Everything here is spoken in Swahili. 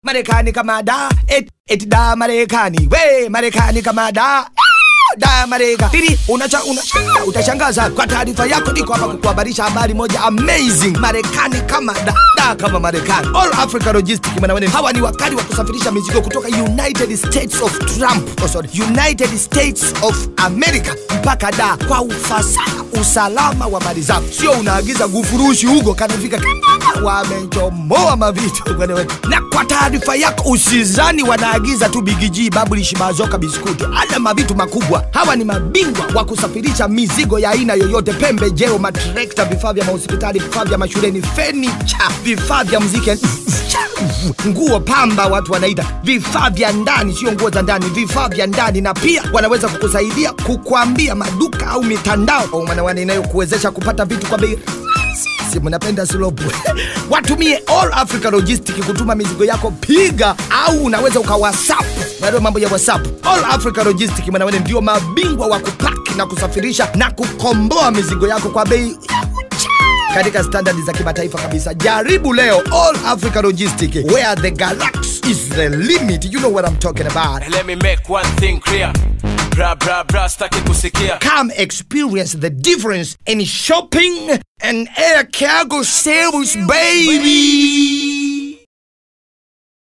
Marekani kama da et, et da Marekani we Marekani kama da da Marekani Tiri, unacha, unashangaa utashangaza. Kwa taarifa yako, niko hapa kukuhabarisha habari moja amazing. Marekani kama da, da kama Marekani. All Africa Logistics mwanawane, hawa ni wakali wa kusafirisha mizigo kutoka United States of Trump, oh sorry, United States of America mpaka da kwa ufasaha, usalama wa mali zako. Sio unaagiza gufurushi huko kanafika wamechomoa mavitu bwana wewe. Na kwa taarifa yako, usizani wanaagiza tu bigiji, babulishi, mazoka, biskuti, hata mavitu makubwa. Hawa ni mabingwa wa kusafirisha mizigo ya aina yoyote, pembejeo, matrekta, vifaa vya mahospitali, vifaa vya mashuleni, fenicha, vifaa vya muziki nguo pamba, watu wanaita vifaa vya ndani, sio nguo za ndani, vifaa vya ndani. Na pia wanaweza kukusaidia kukwambia maduka au mitandao au manawane inayokuwezesha kupata vitu kwa bei si mnapenda slopu watumie All Africa Logistic kutuma mizigo yako, piga au unaweza uka WhatsApp. Ndio mambo ya WhatsApp. All Africa Logistic manawane ndio mabingwa wa kupaki na kusafirisha na kukomboa mizigo yako kwa bei katika standard za kimataifa kabisa. Jaribu leo All Africa Logistic, where the galaxy is the limit. You know what I'm talking about. Let me make one thing clear. Bra bra bra staki kusikia. Come experience the difference in shopping and air cargo service, baby.